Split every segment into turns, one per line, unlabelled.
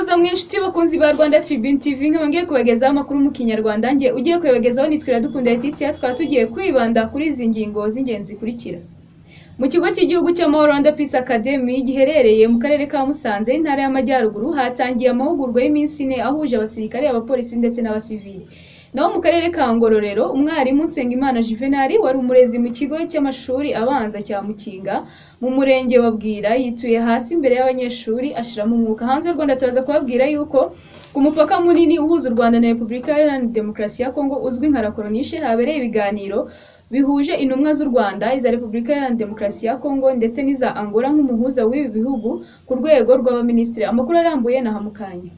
namwe inshuti bakunzi ba Rwanda Tribune TV nkaba ngiye kubagezaho amakuru mu Kinyarwanda njye ugiye kuyabagezaho nitwe Iradukunda Letitia twaba tugiye kwibanda kuri izi ngingo z'ingenzi zikurikira mu kigo cy'igihugu cy'amahoro Rwanda Peace Academy giherereye mu karere ka Musanze intara y'Amajyaruguru hatangiye amahugurwa y'iminsi ine ahuje abasirikare abapolisi ndetse n'abasivili naho mu karere ka Ngororero umwarimu Nsengimana Juvenal wari umurezi mu kigo cy'amashuri abanza cya Mukinga mu murenge wa Bwira yituye hasi imbere y'abanyeshuri ashiramo umwuka hanze y'u Rwanda turaza kubabwira yuko ku mupaka munini uhuza u Rwanda na Repubulika Iharanira Demokarasi ya Kongo uzwi nka Rakoronishe habereye ibiganiro bihuje intumwa z'u Rwanda iza Repubulika Iharanira Demokarasi ya Kongo ndetse n'iza Angola nk'umuhuza w'ibi bihugu ku rwego rw'abaminisitiri amakuru arambuye na Hamukanya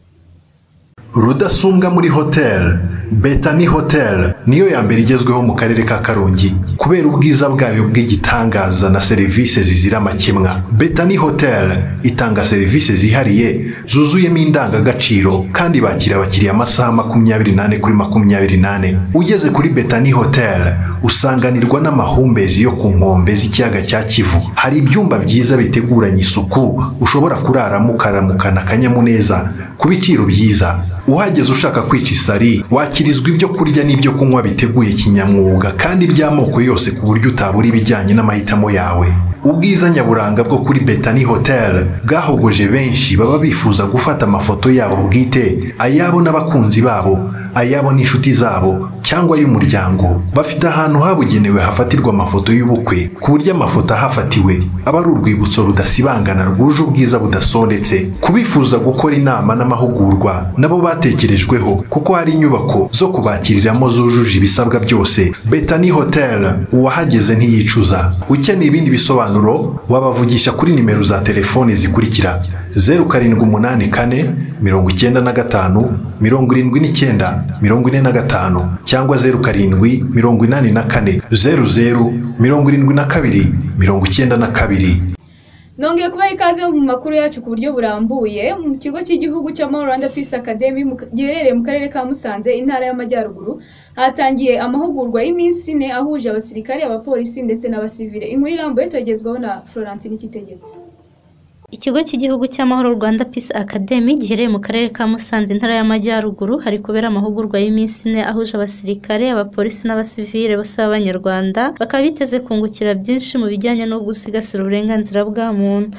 rudasumbwa muri hotel betani hotel niyo ya mbere igezweho mu karere ka karongi kubera ubwiza bwayo bw'igitangaza na serivisi zizira amakemwa betani hotel itanga serivisi zihariye zuzuyemo indangagaciro kandi bakira abakiriya amasaha makumyabiri n'ane kuri makumyabiri n'ane ugeze kuri betani hotel usanganirwa n'amahumbezi yo ku nkombe z'ikiyaga cya kivu hari ibyumba byiza biteguranye isuku ushobora kuraramo ukaramukana akanyamuneza ku biciro byiza uhageze ushaka kwica isari wakirizwa ibyo kurya n'ibyo kunywa biteguye kinyamwuga kandi by'amoko yose ku buryo utabura ibijyanye n'amahitamo yawe ubwiza nyaburanga bwo kuri betani hotel bwahogoje benshi baba bifuza gufata amafoto yabo bwite ayabo n'abakunzi babo ayabo n'inshuti zabo cyangwa y'umuryango bafite ahantu habugenewe hafatirwa amafoto y'ubukwe ku buryo amafoto ahafatiwe aba ari urwibutso rudasibangana rwuje ubwiza budasondetse kubifuza gukora inama n'amahugurwa nabo batekerejweho kuko hari inyubako zo kubakiriramo zujuje ibisabwa byose betani hotel uwahageze ntiyicuza ukeneye ibindi bisobanuro bisobanuro wabavugisha kuri nimero za telefone zikurikira zeru karindwi umunani kane mirongo icyenda na gatanu mirongo irindwi n'icyenda mirongo ine na gatanu cyangwa zeru karindwi mirongo inani na kane zeru zeru mirongo irindwi na kabiri mirongo icyenda na kabiri
nongeye kubaha ikaze mu makuru yacu ku buryo burambuye mu kigo cy'igihugu cy'amahoro Rwanda Peace Academy giherereye mu karere ka Musanze intara y'Amajyaruguru hatangiye amahugurwa y'iminsi ine ahuje abasirikare abapolisi ndetse n'abasivile inkuru irambuye tugezwaho na Florentine Kitegetse
ikigo cy'igihugu cy'amahoro rwanda peace academy giherereye mu karere ka musanze intara y'amajyaruguru hari kubera amahugurwa y'iminsi ine ahuje abasirikare abapolisi n'abasivile bose b'abanyarwanda bakaba biteze kungukira byinshi mu bijyanye no gusigasira uburenganzira bwa muntu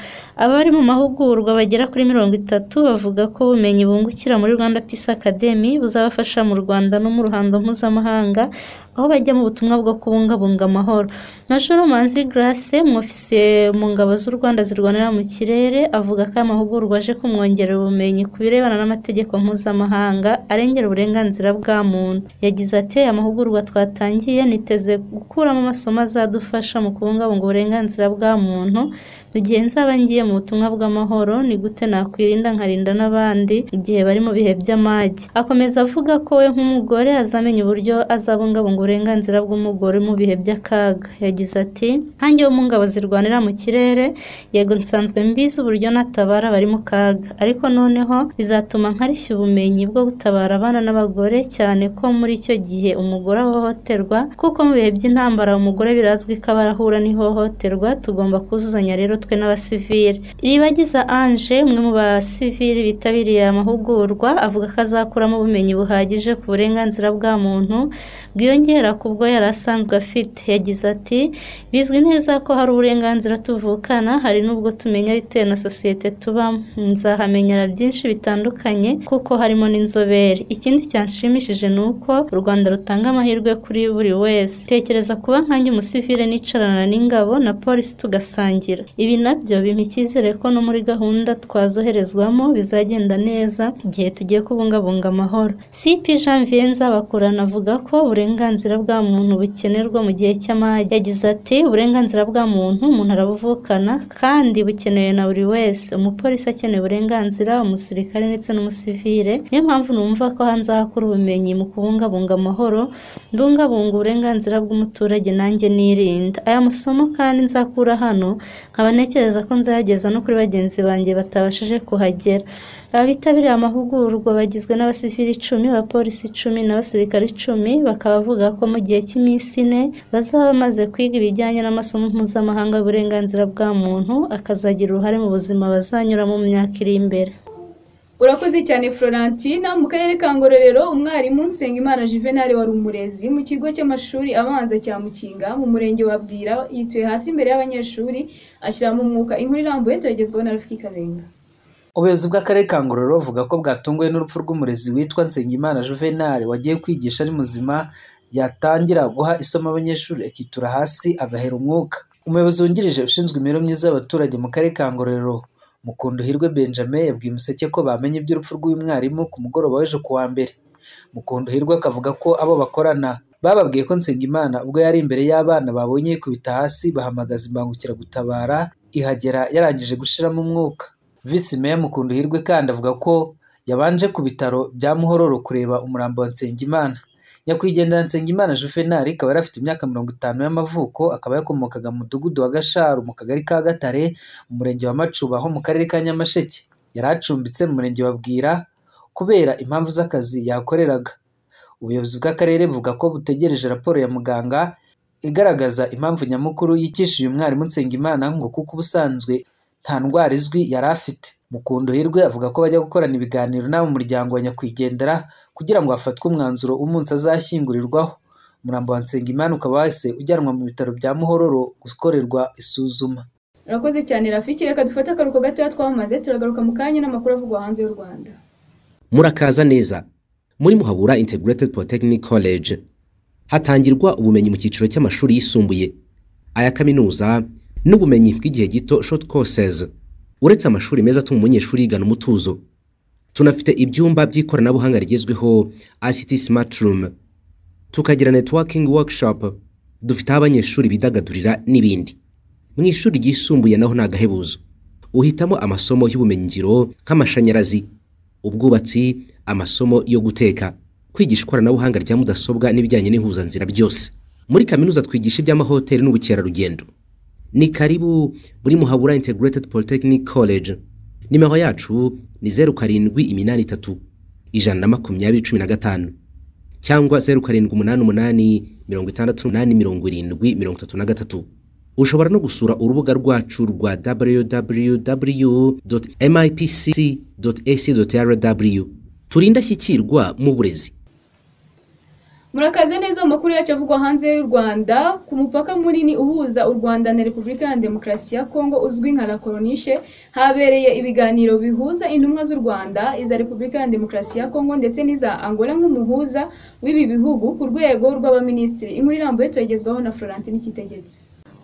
abari mu mahugurwa bagera kuri mirongo itatu bavuga ko ubumenyi bungukira muri rwanda peace academy buzabafasha mu rwanda no mu ruhando mpuzamahanga aho bajya mu butumwa bwo kubungabunga amahoro majoro manzi grace umwofisiye mu ngabo z'u rwanda zirwanira mu kirere avuga ko aya mahugurwa aje kumwongerera ubumenyi ku birebana n'amategeko mpuzamahanga arengera uburenganzira bwa muntu yagize ati aya mahugurwa twatangiye niteze gukuramo amasomo azadufasha mu kubungabunga uburenganzira bwa muntu mu gihe nzaba ngiye mu butumwa bw'amahoro ni gute nakwirinda nkarinda n'abandi igihe bari mu bihe by'amage akomeza avuga ko we nk'umugore azamenya uburyo azabungabunga uburenganzira bw'umugore mu bihe by'akaga yagize ati nkange wo mu ngabo zirwanira mu kirere yego nsanzwe mbizi uburyo natabara abari mu kaga ariko noneho bizatuma nkarishya ubumenyi bwo gutabara abana n'abagore cyane ko muri icyo gihe umugore ahohoterwa kuko mu bihe by'intambara umugore birazwi ko abarahura n'ihohoterwa tugomba kuzuzanya rero twe n'abasivile iribagiza anje umwe mu basivile bitabiriye amahugurwa avuga ko azakuramo ubumenyi buhagije ku burenganzira bwa muntu bwiyongera kubwo yari asanzwe afite yagize ati bizwi neza ko hari uburenganzira tuvukana hari n'ubwo tumenya bitewe na sosiyete tubamo nzahamenyera byinshi bitandukanye kuko harimo n'inzobere ikindi cyanshimishije ni uko u rwanda rutanga amahirwe kuri buri wese tekereza kuba nkanjye umusivile nicarana n'ingabo na polisi tugasangira ibi nabyo bimpa icyizere ko no muri gahunda twazoherezwamo bizagenda neza igihe tugiye kubungabunga amahoro cp jean vienza bakurana avuga ko uburenganzira uburenganzira bwa muntu bukenerwa mu gihe cy'amage yagize ati uburenganzira bwa muntu umuntu arabuvukana kandi bukenewe na buri wese umupolisi akeneye uburenganzira umusirikare ndetse n'umusivile niyo mpamvu numva ko hanze hakora ubumenyi mu kubungabunga amahoro ndungabunga uburenganzira bw'umuturage nanjye nirinda aya masomo kandi nzakura hano nkaba ntekereza ko nzayageza no kuri bagenzi banjye batabashije kuhagera abitabiriye amahugurwa bagizwe n'abasivili icumi abapolisi icumi n'abasirikare icumi bakaba bavuga ko mu gihe cy'iminsi ine bazaba bamaze kwiga ibijyanye n'amasomo mpuzamahanga y'uburenganzira bwa muntu akazagira uruhare mu buzima bazanyuramo mu myaka iri imbere
urakoze cyane florentina mu karere ka ngororero umwarimu nsengimana juvenal wari umurezi mu kigo cy'amashuri abanza cya mukinga mu murenge wa bwira yituye hasi imbere y'abanyeshuri ashyiramo umwuka inkuru irambuye turagezwaho na rafiki kabenga
ubuyobozi bw'akarere ka ngororero buvuga ko bwatunguwe n'urupfu rw'umurezi witwa nsengimana juvenal wagiye kwigisha ari muzima yatangira guha isomo abanyeshuri akitura hasi agahera umwuka umuyobozi wungirije ushinzwe imibereho myiza y'abaturage mu karere ka ngororero mukunduhirwe benjamin yabwiye umuseke ko bamenye iby'urupfu rw'uyu mwarimu ku mugoroba w'ejo ku wa mbere mukunduhirwe akavuga ko abo bakorana bababwiye ko nsengimana ubwo yari imbere y'abana babonye yikubita hasi bahamagaza imbangukiragutabara ihagera yarangije gushiramo umwuka visi meya mukunduhirwe kandi avuga ko yabanje ku bitaro bya muhororo kureba umurambo wa nsengimana nyakwigendera nsengimana juvenali akaba yari afite imyaka mirongo itanu y'amavuko akaba yakomokaga mu mudugudu wa gasharu mu kagari ka gatare mu murenge wa macuba ho mu karere ka nyamasheke yari acumbitse mu murenge wa bwira kubera impamvu z'akazi yakoreraga ubuyobozi bw'akarere buvuga ko butegereje raporo ya muganga igaragaza impamvu nyamukuru yicisha uyu mwarimu nsengimana ngo kuko ubusanzwe nta ndwara izwi yari afite mukunduhirwe avuga ko bajya gukorana ibiganiro n'abo muryango wa nyakwigendera kugira ngo hafatwe umwanzuro umunsi azashyingurirwaho umurambo wa nsengimana ukaba wahise ujyanwa mu bitaro bya muhororo gukorerwa isuzuma
urakoze cyane rafiki reka dufate akaruhuko gatoya twamaze turagaruka mu kanya n'amakuru avugwa hanze y'u rwanda
murakaza neza muri muhabura integrated polytechnic college hatangirwa ubumenyi mu cyiciro cy'amashuri yisumbuye aya kaminuza n'ubumenyi bw'igihe gito short courses uretse amashuri meza atuma umunyeshuri yigana umutuzo tunafite ibyumba by'ikoranabuhanga rigezweho ICT smart room tukagira networking workshop dufite aho abanyeshuri bidagadurira n'ibindi mu ishuri ryisumbuye naho ni agahebuzo uhitamo amasomo y'ubumenyingiro nk'amashanyarazi ubwubatsi amasomo yo guteka kwigisha ikoranabuhanga rya mudasobwa n'ibijyanye n'ihuzanzira byose muri kaminuza twigisha iby'amahoteli n'ubukerarugendo ni karibu buri muhabura integrated polytechnic college nimero yacu ni zeru karindwi iminani itatu ijana na makumyabiri cumi na gatanu cyangwa zeru karindwi umunani umunani mirongo itandatu umunani mirongo irindwi mirongo itatu na gatatu ushobora no gusura urubuga rwacu rwa www mipc ac rw turi indashyikirwa mu burezi
murakaze neza mu makuru yacu avugwa hanze y'u rwanda ku mupaka munini uhuza u rwanda na repubulika ya demokarasi ya kongo uzwi nka la koronishe habereye ibiganiro bihuza intumwa z'u rwanda iza repubulika ya demokarasi ya kongo ndetse n'iza angola nk'umuhuza w'ibi bihugu ku rwego rw'abaminisitiri inkuru irambuye turagezwaho na florentine ikitegetse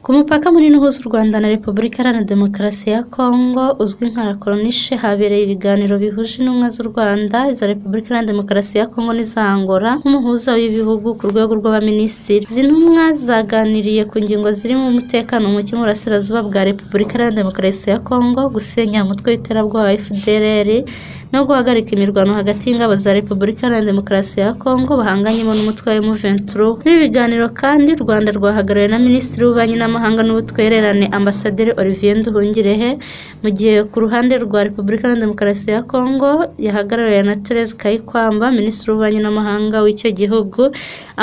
ku mupaka munini uhuza u rwanda na repubulika iharanira demokarasi ya kongo uzwi nka rakoronishe habereye ibiganiro bihuje intumwa z'u rwanda iza repubulika iharanira demokarasi ya kongo n'iza angola nk'umuhuza w'ibihugu ku rwego rw'abaminisitiri izi ntumwa zaganiriye ku ngingo zirimo umutekano muke mu burasirazuba bwa repubulika iharanira demokarasi ya kongo gusenya umutwe w'iterabwoba fdrr no guhagarika imirwano hagati y'ingabo za repubulika iharanira demokarasi ya kongo bahanganyemo n'umutwe wa emuventuro muri ibi biganiro kandi u rwanda rwahagarariwe na minisitiri w'ububanyi n'amahanga n'ubutwererane ambasaderi olivier nduhungirehe mu gihe ku ruhande rwa repubulika iharanira demokarasi ya kongo yahagarariwe na therese kayikwamba minisitiri w'ububanyi n'amahanga w'icyo gihugu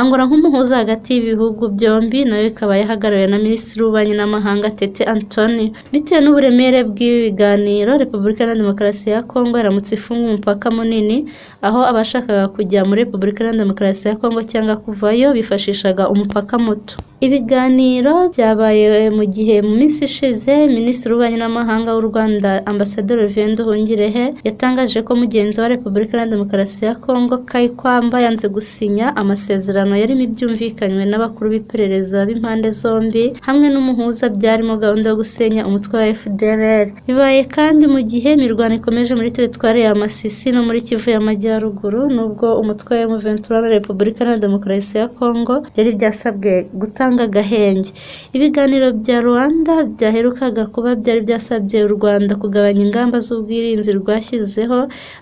angora nk'umuhuza hagati y'ibihugu byombi nayo ikaba yahagarariwe na minisitiri w'ububanyi n'amahanga tete antoni bitewe n'uburemere bw'ibi biganiro repubulika iharanira demokarasi ya kongo yaramutse ifunga umupaka munini aho abashakaga kujya muri repubulika iharanira demokarasi ya kongo cyangwa kuvayo bifashishaga umupaka muto ibiganiro byabaye mu gihe mu minsi ishize minisitiri w'ububanyi n'amahanga w'u rwanda ambasaderi olivier nduhungirehe yatangaje ko mugenzi wa repubulika iharanira demokarasi ya kongo kayikwamba yanze gusinya amasezerano yarimo ibyumvikanywe n'abakuru b'iperereza b'impande zombi hamwe n'umuhuza byarimo gahunda yo gusenya umutwe wa fdrr bibaye kandi mu gihe imirwano ikomeje muri teritwari ya masisi no muri kivu y'amajyaruguru nubwo umutwe wa muventura na repubulika iharanira demokarasi ya kongo byari byasabwe gutanga agahenge ibiganiro bya rwanda byaherukaga kuba byari byasabye u rwanda kugabanya ingamba z'ubwirinzi rwashyizeho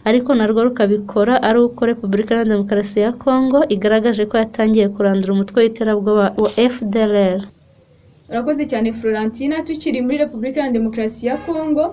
ariko narwo rukabikora ari uko repubulika iharanira demokarasi ya kongo igaragaje ko yatangiye kurandura umutwe w'iterabwoba wa fdrr
urakoze cyane florentina tukiri muri repubulika ya demokarasi ya kongo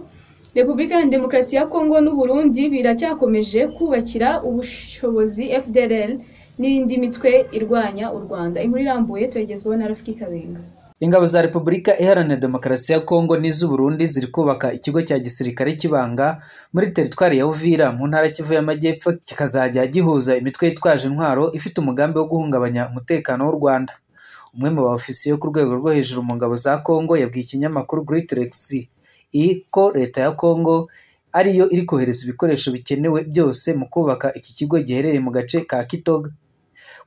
repubulika ya demokarasi ya kongo n'uburundi biracyakomeje kubakira ubushobozi fdrl n'indi mitwe irwanya u rwanda inkuru irambuye tuyagezwaho na rafiki kabenga
ingabo za repubulika iharanira demokarasi ya kongo n'iz'uburundi ziri kubaka ikigo cya gisirikare cy'ibanga muri teritwari ya uvira mu ntara kivu y'amajyepfo kikazajya gihuza imitwe yitwaje intwaro ifite umugambi wo guhungabanya umutekano w'u rwanda umwe mu baofisiye ku rwego rwo hejuru mu ngabo za kongo yabwiye ikinyamakuru griterex ko leta ya kongo ariyo iri kohereza ibikoresho bikenewe byose mu kubaka iki kigo giherereye mu gace ka kitoga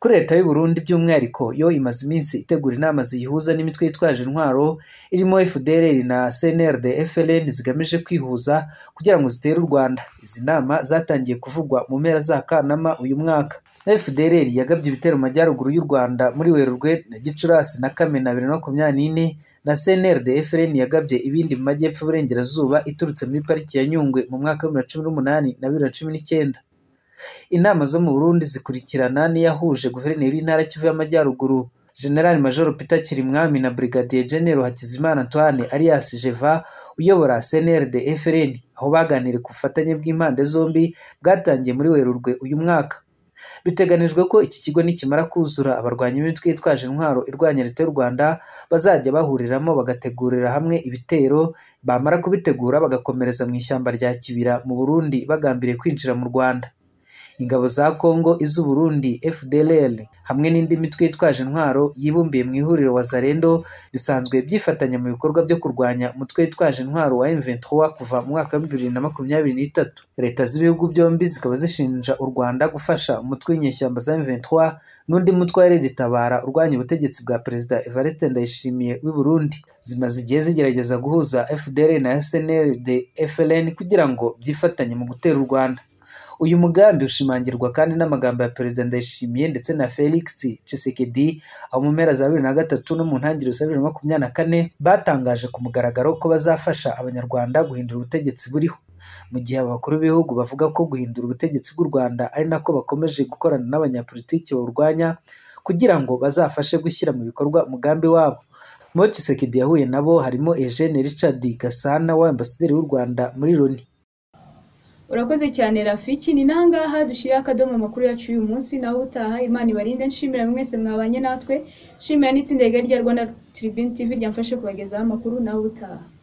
kuri leta y'u Burundi by'umwihariko yo imaze iminsi itegura inama ziyihuza n'imitwe yitwaje intwaro irimo FDLR na CNRD FLN zigamije kwihuza kugira ngo zitere u Rwanda izi nama zatangiye kuvugwa mu mpera za Kanama uyu mwaka FDLR yagabye ibitero mu majyaruguru y'u Rwanda muri Werurwe na Gicurasi na Kamena bibiri na makumyabiri n'ine na CNRD FLN yagabye ibindi mu majyepfo y'uburengerazuba iturutse muri pariki ya Nyungwe mu mwaka wa bibiri na cumi n'umunani na bibiri na cumi n'icyenda inama zo mu burundi zikurikirana n'iyahuje guverineri w'intara kivu y'amajyaruguru general major peter kirimwami na brigadier general hakizimana antoine alias jeva uyobora cnrd frn aho baganiriye ku bufatanye bw'impande zombi bwatangiye muri werurwe uyu mwaka biteganijwe ko iki kigo nikimara kuzura abarwanyi b'imitwe yitwaje intwaro irwanya leta y'u rwanda bazajya bahuriramo bagategurira hamwe ibitero bamara kubitegura bagakomereza mu ishyamba rya kibira mu burundi bagambiriye kwinjira mu rwanda ingabo za Kongo iz'Uburundi FDLR hamwe n'indi mitwe yitwaje intwaro yibumbiye mu ihuriro Wazalendo bisanzwe byifatanya mu bikorwa byo kurwanya umutwe witwaje intwaro wa M23 kuva mu mwaka wa 2023 leta z'ibihugu byombi zikaba zishinja u Rwanda gufasha umutwe w'inyeshyamba za M23 n'undi mutwe wa Tabara urwanya ubutegetsi bwa perezida Evariste Ndayishimiye w'i Burundi zimaze igihe zigerageza guhuza FDLR na SNLD FLN kugira ngo byifatanye mu gutera u Rwanda uyu mugambi ushimangirwa kandi n'amagambo ya perezida ndayishimiye ndetse na felix cisekedi aho mu mpera za bibiri na gatatu no mu ntangiriro za bibiri na makumyabiri na kane batangaje ku mugaragaro ko bazafasha abanyarwanda guhindura ubutegetsi buriho mu gihe abakuru b'ibihugu bavuga ko guhindura ubutegetsi bw'u rwanda ari nako bakomeje gukorana n'abanyapolitiki bawurwanya kugira ngo bazafashe gushyira mu bikorwa umugambi wabo muri cisekedi yahuye nabo harimo eugene richard gasana wa ambasaderi w'u rwanda muri loni
urakoze cyane rafiki ni nangaha dushyira akadomo amakuru yacu y'uyu munsi nawe utaha imana ibarinde nshimira mwese mwabanye natwe nshimira n'itsinda rigari rya rwanda tribune tv ryamfashe kubagezaho amakuru nawe utaha